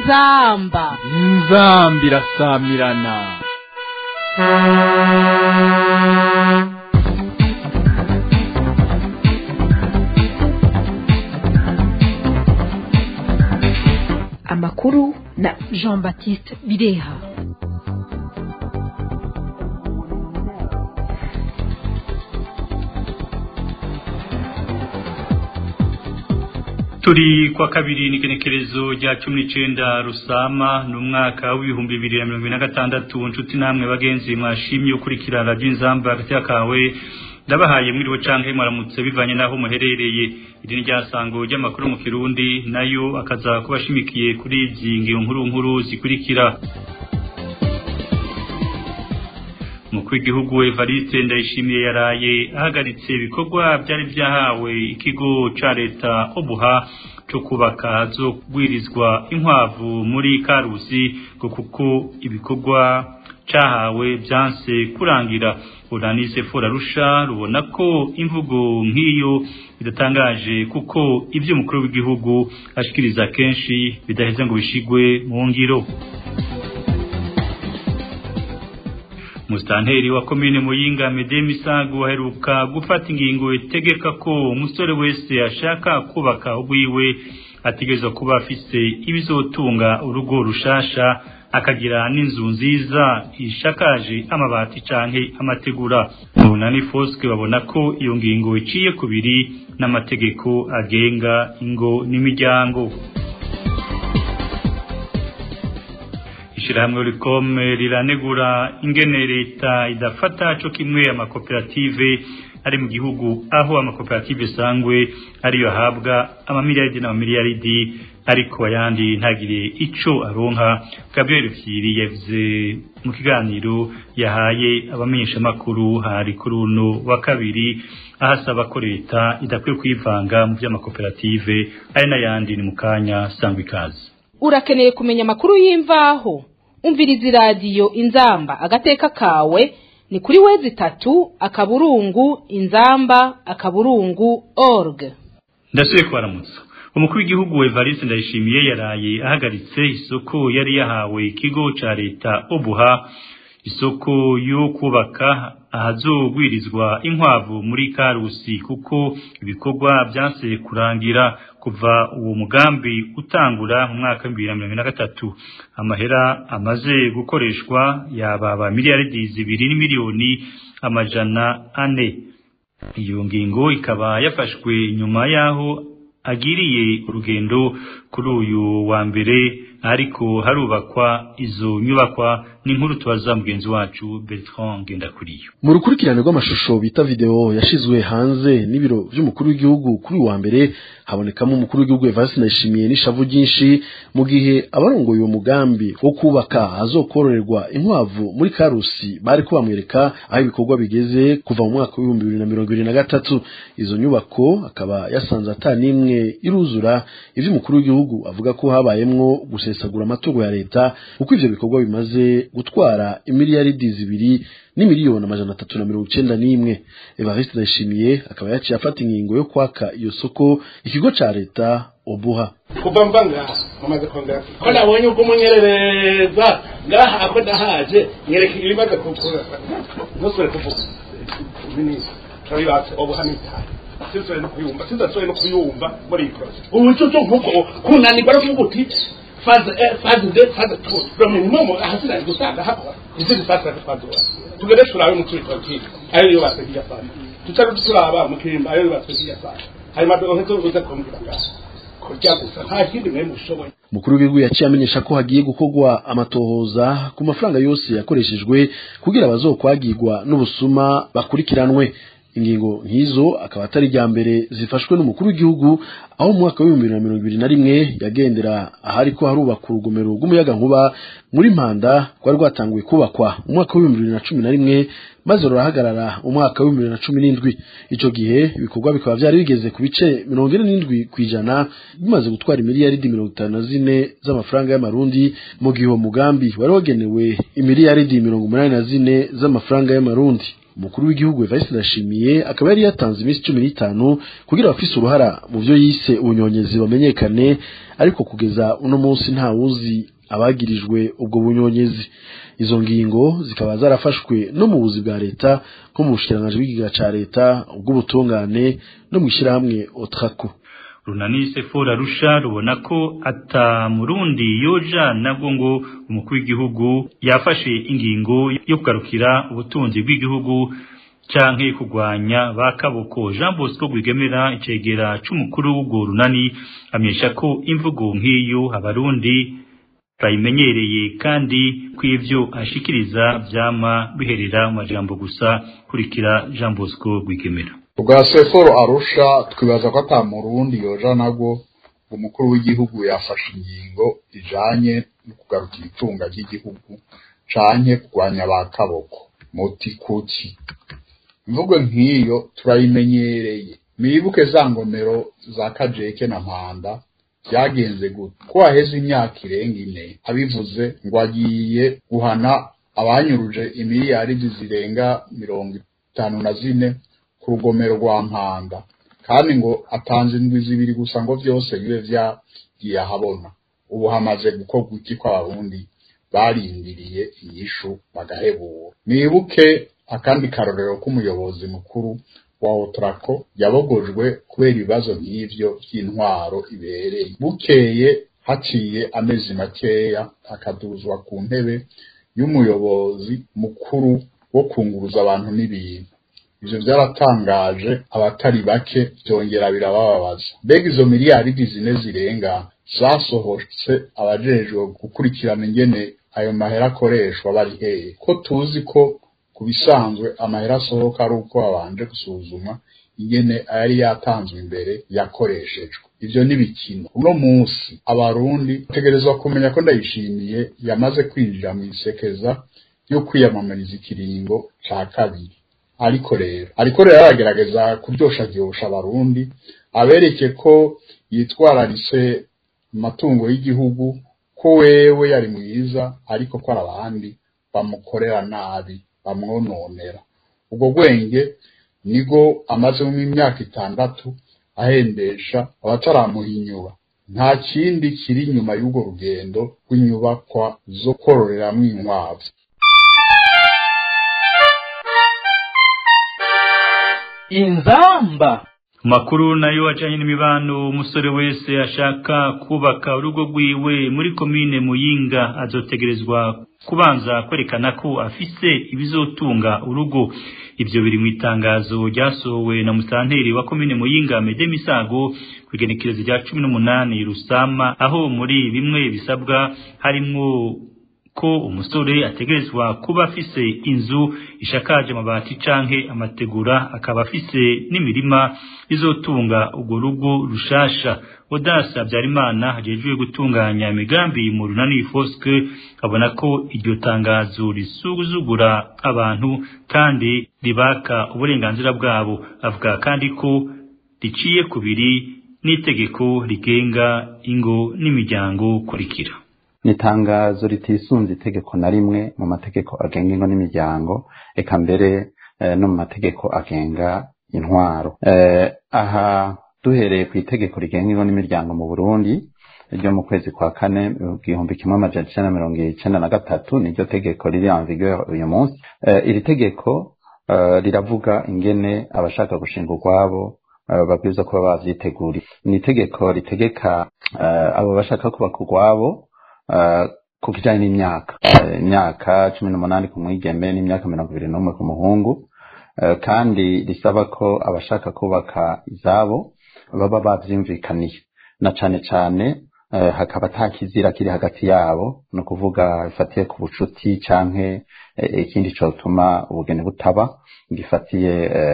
inzamba inzamba irasamirana amakuru na jean baptiste bireha turi kwa kabiri n'igenekerezo rya cumi n'icenda rusama ni umwaka w'ibihumbi bibiri na mirongo ine na gatandatu nshuti namwe bagenzi mwashimye ukurikira radiyo inzamba hagati y'akawe ndabahaye mwiriwe canke mwaramutse bivanye n'aho muherereye iri ni ryasango ry'amakuru mu kirundi nayo akaza kuba ashimikiye kuri izi ngingo nkuru nkuru zikurikira umukuru w'igihugu evariste ndayishimiye yaraye ahagaritse ibikorwa byari byahawe ikigo ca leta obuha co kubaka hazogwirizwa inkwavu muri karusi ngo kuko ibikorwa cahawe vyanse kurangira uranise forarusha rubona ko imvugo nk'iyo bidatangaje kuko ivyo umukuru w'igihugu ashikiriza kenshi bidaheze ngo bishigwe mu ngiro Mustanteri wa komine Muyinga Mede Misago aheruka gufata ingingo itegeka ko umusore wese ashaka kubaka ubwiwe ategerezwa kuba afise ibizotunga urugo rushasha akagira n'inzu nziza ishakaje amabati canke amategura Munani Foske babona ko iyo ngingo iciye kubiri n'amategeko agenga ingo n'imiryango ishirahamwe rikome riranegura ingene leta idafata co kimwe amakoperative ari mu gihugu aho amakoperative sangwe ariyo ahabwa amamiliyaridi n'amamiliyaridi ariko ayandi ntagire ico aronka Gabriel Fyiri yavuze mu kiganiro yahaye abamenyesha makuru hari kuri uno wa kabiri ahasaba ko leta idakwiye kwivanga mu by'amakoperative ari n'ayandi ni mu kanya sangwa ikaze urakeneye kumenya amakuru y'imvaho umviriza iradiyo inzamba agateka kawe ni kuri wezi itatu akaburungu inzamba akaburungu org ndasubiye kubaramutsa umukuru w'igihugu Evariste Ndayishimiye yaraye ahagaritse isoko yari yahawe ikigo ca leta obuha isoko yo kubaka ahazogwirizwa inkwavu muri karusi kuko ibikorwa byanse kurangira kuva uwo mugambi utangura mu mwaka wa bibiri na mirongo na gatatu amahera amaze gukoreshwa yababa miliyaridi zibiri n'imiliyoni amajana ane iyo ngingo ikaba yafashwe nyuma y'aho agiriye urugendo kuri uyu wa mbere ariko harubakwa izo nyubakwa n'inkuru tubaza mugenzi wacu Bertrand Ngendakuriyo mu rukurikirane rw'amashusho bita video yashizwe hanze n'ibiro by'umukuru w'igihugu kuri wa mbere habonekamo umukuru w'igihugu Evariste Ndayishimiye n'ishavu ryinshi mu gihe abarongoye uwo mugambi wo kubaka azokororerwa inkwavu muri Karusi bari ko bamwereka aho ibikorwa bigeze kuva mu mwaka w'ibihumbi bibiri na mirongo ibiri na gatatu izo nyubako akaba yasanze ata n'imwe iruzura ivyo umukuru w'igihugu avuga ko habayemwo gusesagura amatungo ya leta kuko ivyo bikorwa bimaze gutwara imiliyaridi zibiri n'imiliyoni amajana atatu na mirongo icenda n'imwe Evariste Ndayishimiye akaba yaciye afata ingingo yo kwaka iyo soko ikigo ca leta obuha kuva mva ngaha mumaze kongera ko nabonye ubwo umunyerereza ngaha ako ndahaje nyereka ibimaze kukura ntusubire kuvuga minisitiri turabibatse obuha n'itayi sinzore no kuyumva sinzasore no kuyumva muri iyi porose ubu cyo cyo nkuko kunanirwa no kuvuga uti faze faze de faze tu minimum ahasira gusanga hakora izindi faze twadura tugere turabe mu turi twaki ayo yo basegiye sana tutari turaba mu kirimba ayo basegiye sana hanyuma dohe zo uza kumbira ngaho kurya gusa nta kindi mwe mushoboye mukuru w'igihugu yaciye amenyesha ko hagiye gukorwa amatohoza ku mafaranga yose yakoreshejwe kugira bazokwagirwa n'ubusuma bakurikiranwe ingingo nk'izo akaba atari rya mbere zifashwe n'umukuru w'igihugu aho mu mwaka w'ibihumbi bibiri na mirongo ibiri na rimwe yagendera ahari ko harubakwa urugomero rw'umuyaga nkuba muri mpanda rwari rwatanguye kubakwa mu mwaka w'ibihumbi bibiri na cumi na rimwe maze rurahagarara mu mwaka w'ibihumbi bibiri na cumi n'indwi ico gihe ibikorwa bikaba vyari bigeze ku bice mirongo ine n'indwi kw'ijana bimaze gutwara imiliyaridi mirongo itanu na zine z'amafaranga y'amarundi mu gihe uwo mugambi wari wagenewe imiliyaridi mirongo umunani na zine z'amafaranga y'amarundi umukuru w'igihugu Evariste Ndashimiye akaba yari yatanze iminsi cumi n'itanu kugira abafise uruhara mu vyo yise ubunyonyezi bamenyekane ariko kugeza uno munsi nta wuzi abagirijwe ubwo bunyonyezi izo ngingo zikaba zarafashwe no mu buzi bwa leta nko mu bushikiranganji bw'igiga ca leta ubw'ubutungane no mw'ishirahamwe otrako runani sefora rusha rubona ko ata murundi yoja nabwo ngo umukuru w'igihugu yafashe ingingo yo kugarukira ubutunzi bw'igihugu canke kugwanya bakaboko Jean Bosco Rwigemera icegera c'umukuru w'ubwo runani amenyesha ko imvugo nk'iyo abarundi bayimenyereye kandi kw'ivyo ashikiriza vyama biherera mu majambo gusa kurikira Jean Bosco Rwigemera ubwa seforo arusha twibaza ko ata murundi yoja nabwo umukuru w'igihugu yafashe ingingo ijanye no kugarukira itunga ry'igihugu canke kurwanya ba kaboko muti kuki imvugo nk'iyo turayimenyereye mwibuke za ngomero za kajeke na mpanda byagenze gute ko haheze imyaka irenga ine abivuze ngo agiye guhana abanyuruje imiliyaridi zirenga mirongo itanu na zine ku rugomero rwa mpanda kandi ngo atanze indwi zibiri gusa ngo byose bibe byagiye ahabona ubu hamaze gukorwa iki ko abarundi barindiriye inyishu bagahebura mwibuke akandi karorero k'umuyobozi mukuru wa otrako yabogojwe kubera ibibazo nk'ivyo by'intwaro ibereye bukeye haciye amezi makeya akaduzwa ku ntebe y'umuyobozi mukuru wo kunguruza abantu n'ibintu ivyo byaratangaje abatari bake byongera birabababaza mbega izo miliyaridi zine zirenga zasohotse abajejwe gukurikirana ingene ayo mahera akoreshwa bari hehe ko tuzi ko ku bisanzwe amahera asohoka ari uko babanje gusuzuma ingene ayari yatanzwe imbere yakoreshejwe ivyo ni bikino uno munsi abarundi bategerezwa kumenya ko ndayishimiye yamaze kwinjira mu isekeza ryo kwiyamamariza ikiringo ca kabiri ariko rero ariko rero aragerageza kuryosharyosha abarundi abereke ko yitwararise amatungo y'igihugu ko wewe yari mwiza ariko ko ari abandi bamukorera nabi bamwononera ubwo bwenge nigo amazemo imyaka itandatu ahendesha abataramuhinyura nta kindi kiri inyuma y'urwo rugendo rw'inyubakwa zo kororeramwo inkwavu inzamba makuru nayo ajanye n'imibano umusore wese ashaka kubaka urugo rwiwe muri komine muyinga azotegerezwa kubanza kwerekana ko afise ibizotunga urugo ivyo biri mu itangazo ryasohowe na musanteri wa komine muyinga mede misago kwigenekerezo rya cumi n'umunani rusama aho muri bimwe bisabwa harimwo ko umusore ategerezwa kuba afise inzu ishakaje amabati canke amategura akaba afise n'imirima izotunga urwo rugo rushasha odasa Habyarimana hajejwe gutunganya imigambi mu runani foske abona ko iryo tangazo risuzugura abantu kandi ribaka uburenganzira bwabo avuga kandi ko riciye kubiri n'itegeko rigenga ingo n'imiryango kurikira ni itangazo ritisunze itegeko na rimwe mu mategeko agenga ingo n'imiryango eka mbere no mu mategeko agenga intwaro aha duhereye ku itegeko rigenga ingo n'imiryango mu burundi ryo mu kwezi kwa kane igihumbi kimwe amajana icenda mirongo icenda na gatatu niryo tegeko riri en vigueur uyu munsi iri tegeko riravuga ingene abashaka gushinga urwabo babwirizwa kuba bavyiteguriye ni itegeko ritegeka abo bashaka kubaka urwabo ku kijanye n'imyaka imyaka cumi n'umunani ku mwigeme n'imyaka mirongo ibiri n'umwe ku muhungu kandi risaba ko abashaka kubaka izabo baba bavyumvikaniye na cane cane hakaba ata kizira kiri hagati yabo ni ukuvuga bifatiye ku bucuti canke ikindi cotuma ubugeni butaba gifatiye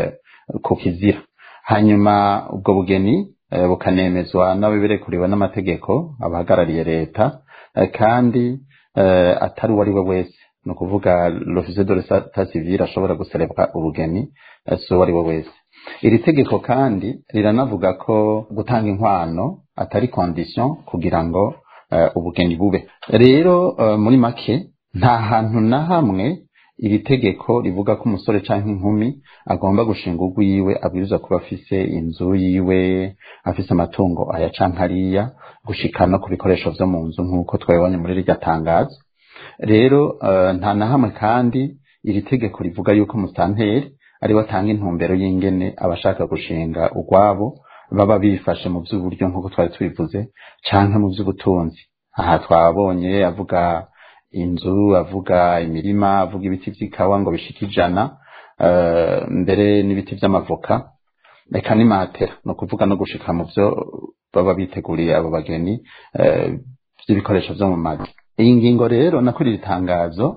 ku kizira hanyuma ubwo bugeni bukanemezwa n'ababirekuriwe n'amategeko abahagarariye leta kandi atari uwo ari we wese ni ukuvuga l'officier de l'état civil ashobora guserebwa ubugeni si uwo ari we wese iri tegeko kandi riranavuga ko gutanga inkwano atari condition kugira ngo ubugeni bube rero muri make nta hantu na hamwe iri tegeko rivuga ko umusore canke inkumi agomba gushinga urwiwe abwirizwa kuba afise inzu yiwe afise amatungo aya canke ariya gushika no ku bikoresho vyo mu nzu nk'uko twabibonye muri rirya tangazo rero uh, nta na hamwe kandi iri tegeko rivuga yuko musanteri ariwe atanga intumbero y'ingene abashaka gushinga urwabo baba bifashe mu by'uburyo nk'uko twari tubivuze canke mu by'ubutunzi aha twabonye avuga inzu avuga imirima avuga ibiti by'ikawa ngo bishika ijana uh, mbere n'ibiti by'amavoka reka ni matera ni ukuvuga no gushika mu byo baba biteguriye abo bageni uh, by'ibikoresho vyo mu mazu iyi ngingo rero nako iri tangazo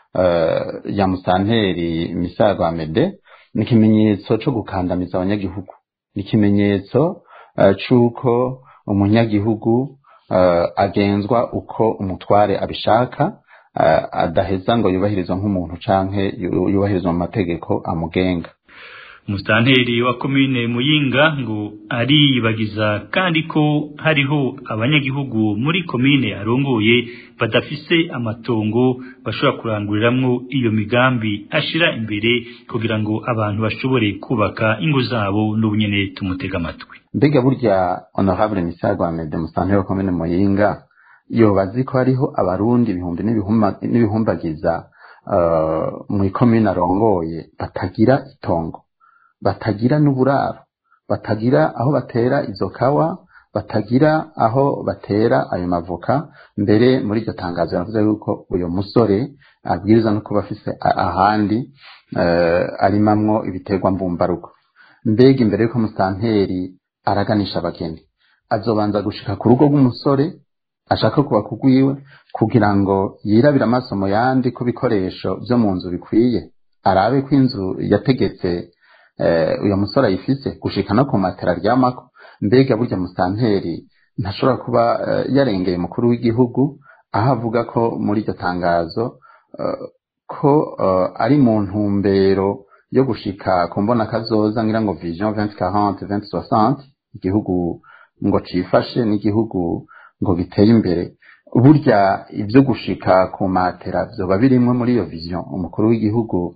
uh, ya musanteri misago amede ni ikimenyetso co gukandamiza abanyagihugu ni ikimenyetso uh, c'uko umunyagihugu uh, agenzwa uko umutware abishaka uh, adaheza ngo yubahirizwa nk'umuntu canke yubahirizwa mu mategeko amugenga Mustanteri wa komine Muyinga ngo ariyibagiza kandi ko hariho abanyagihugu muri komine arongoye badafise amatongo bashobora kuranguriramwo iyo migambi ashira imbere kugira ngo abantu bashobore kubaka ingo zabo n'ubunyene tumutega amatwi mbega burya honorable misago amede mustanteri wa komine Muyinga yobazi ko hariho abarundi ibihumbi n'ibihumbagiza uh, mu ikomine arongoye batagira itongo batagira n'uburaro batagira aho batera izo kawa batagira aho batera ayo mavoka mbere muri iryo tangazo yavuze yuko uyu musore abwiriza no kuba afise ahandi uh, arimamwo ibiterwa mbumbarugo mbega imbere yuko musanteri araganisha abageni azobanza gushika ku rugo rw'umusore ashaka kuba kugwiwe kugira ngo yirabire amaso mu yandi ko bikoresho vyo mu nzu bikwiye arabe ko inzu yategetse uyu musore ayifise gushika no ku matera aryamako mbega burya musanteri ntashobora kuba yarengeye umukuru w'igihugu aho avuga ko muri iryo tangazo ko ari mu ntumbero yo gushika ku mbona kazoza ngira ngo vision 2040 2060 igihugu ngo cifashe n'igihugu ngo giteye imbere burya ibyo gushika ku matera vyoba birimwe muri iyo vision umukuru w'igihugu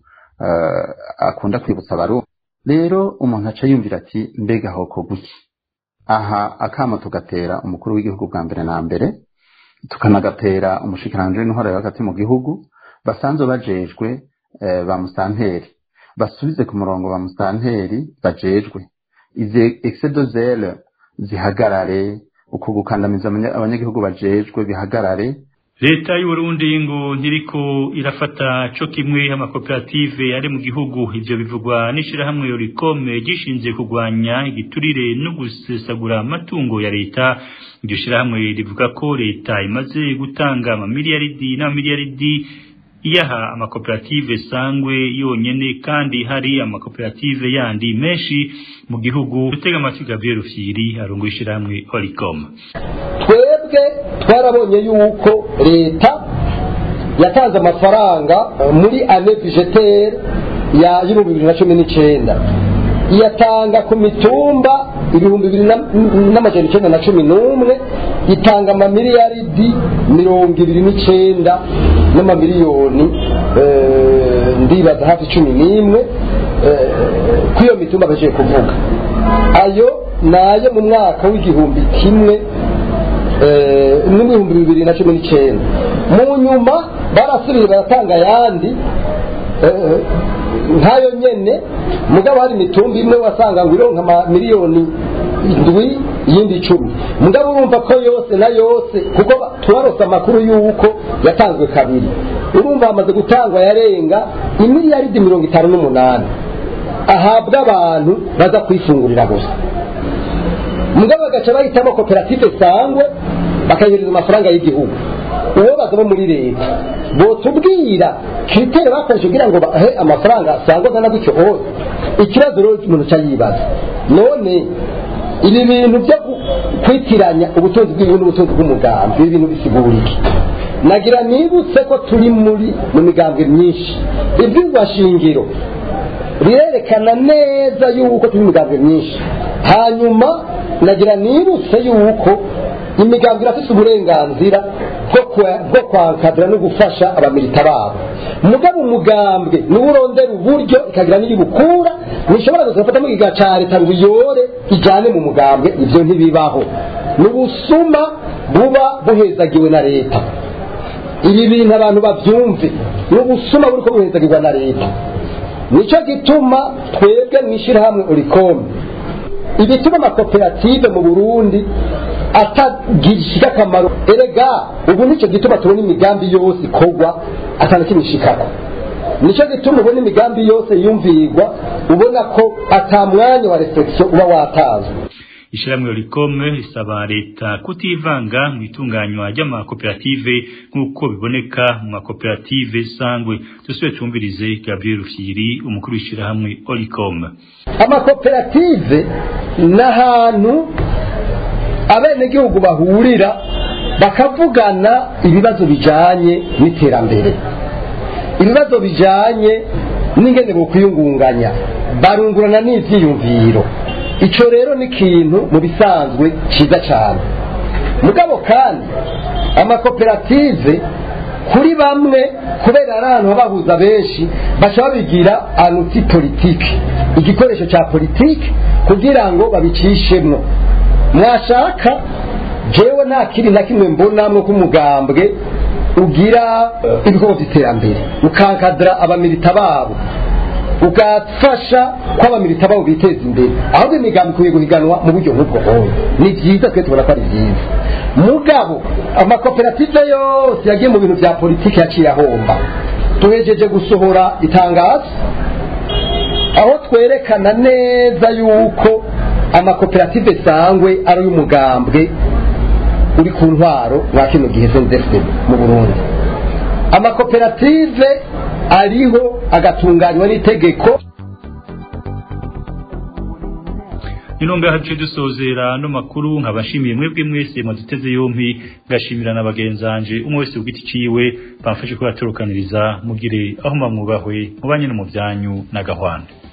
akunda kwibutsa abarundi rero umuntu aca yumvira ati mbega hoko guki aha akamo tugatera umukuru w'igihugu bwa mbere na mbere tukanagatera umushikiranganji w'intwaro yo hagati mu gihugu basanzwe bajejwe ba musanteri basubize ku murongo ba musanteri bajejwe izi exedozele zihagarare uko gukandamiza abanyagihugu bajejwe bihagarare leta y'uburundi ngo ntiriko irafata co kimwe amakoperative ari mu gihugu ivyo bivugwa n'ishirahamwe yorikome gishinze kurwanya igiturire no gusesagura amatungo ya leta iryo shirahamwe rivuga ko leta imaze gutanga amamiliyaridi n'amamiliyaridi iyaha amakoperative sangwe yonyene kandi hari amakoperative yandi menshi mu gihugu gutega amatwi Gabriel Rufyiri arongo ishirahamwe Horicom twebwe twarabonye yuko leta yatanze amafaranga muri ane budgetaire ya y'ibihumbi bibiri na cumi n'icyenda iyatanga ku mitumba ibihumbi bibiri n'amajana icyenda na cumi n'umwe itanga amamiliyaridi mirongo ibiri n'icyenda n'amamiliyoni ndibaza hafi cumi n'imwe ku iyo mitumba bagiye kuvuga ayo ni ayo mu mwaka w'igihumbi kimwe n'ibihumbi bibiri na cumi n'icyenda mu nyuma barasubiye baratanga ayandi nkayo nyene mugabo hari imitumba imwe wasanga ngo ironka miliyoni indwi iyindi icumi mugabo urumva ko yose na yose kuko tubarose amakuru y'uko yatanzwe kabiri urumva hamaze gutangwa yarenga imiliyaridi mirongo itanu n'umunani ahabwa abantu baza kwifungurira gusa mugabo bagaca bahitamo koperative sangwe bakayohereza amafaranga y'igihugu uwo bazaba muri leta botubwira kiriteri bakoresha kugira ngo bahe amafaranga sangwa angana gutyo hose ikibazo rero umuntu cya yibaza none ibi bintu byo kwitiranya ubutunzi bw'igihugu n'ubutunzi bw'umugambi ibi bintu bisigura iki nagira nibutse ko turi muri mu migambwe myinshi ibyumva shingiro birerekana neza yuko turi mu migambwe myinshi hanyuma nagira nibutse yuko imigambwe irafite uburenganzira bwo kwankadira no gufasha abamilita babo mugabo umugambwe niwo urondera uburyo ikagira n'iyibukura ntishobora gusa gufata mu giga ca leta ngo iyore ijane mu mugambwe ivyo ntibibaho ni ubusuma buba buhezagiwe na leta ibi bintu abantu bavyumve ni ubusuma buriko buhezagirwa na leta nico gituma twebwe mw'ishirahamwe urikome ibituma amakoperative mu burundi atagishika akamaro erega ubu nicyo gituma tubona imigambi yose ikorwa atana kimwe ishikako nicyo gituma ubona imigambi yose yumvirwa ubona ko ata mwanya wa reflexion uba watazwe ishyirahamwe rikome risaba leta kutivanga mu itunganywa ry'amakoperative nk'uko biboneka mu makoperative sangwe dusubire twumvirize gabriel rufyiri umukuru w'ishyirahamwe oricome amakoperative ni ahantu abenegihugu bahurira bakavugana ibibazo bijanye n'iterambere ibibazo bijanye n'ingene bokwiyungunganya barungurana n'ivyiyumviro ico rero ni ikintu mu bisanzwe ciza cane mugabo kandi amakoperative kuri bamwe kubera ari ahantu bahuza benshi baca babigira anuti politiki igikoresho ca politiki kugira ngo babicishemwo mwashaka jewe nta kiri na kimwe mbonamwo k'umugambwe ugira ibikorwa by'iterambere ukankadira abamilita babo ugafasha ko abamilita babo biteza imbere ahubwo imigambi ikwiye guhiganwa mu buryo nk'ubwo hoye ni byiza twe tubona ko ari byiza mugabo amakoperative yose yagiye mu bintu bya politiki yaciye ahomba tuhejeje gusohora itangazo aho twerekana neza yuko amakoperative sangwe ari uy'umugambwe uri ku ntwaro mwa kino gihe sendefide mu burundi amakoperative ariho agatunganywa n'itegeko inonga hace dusozera no makuru nkabashimiye mwebwe mwese mwaduteze yompi ngashimira na bagenzanje umwe wese ugiti ciwe bamfashe ko yatorokaniriza mugire aho mamwubahwe mubanye no mu byanyu na gahwanda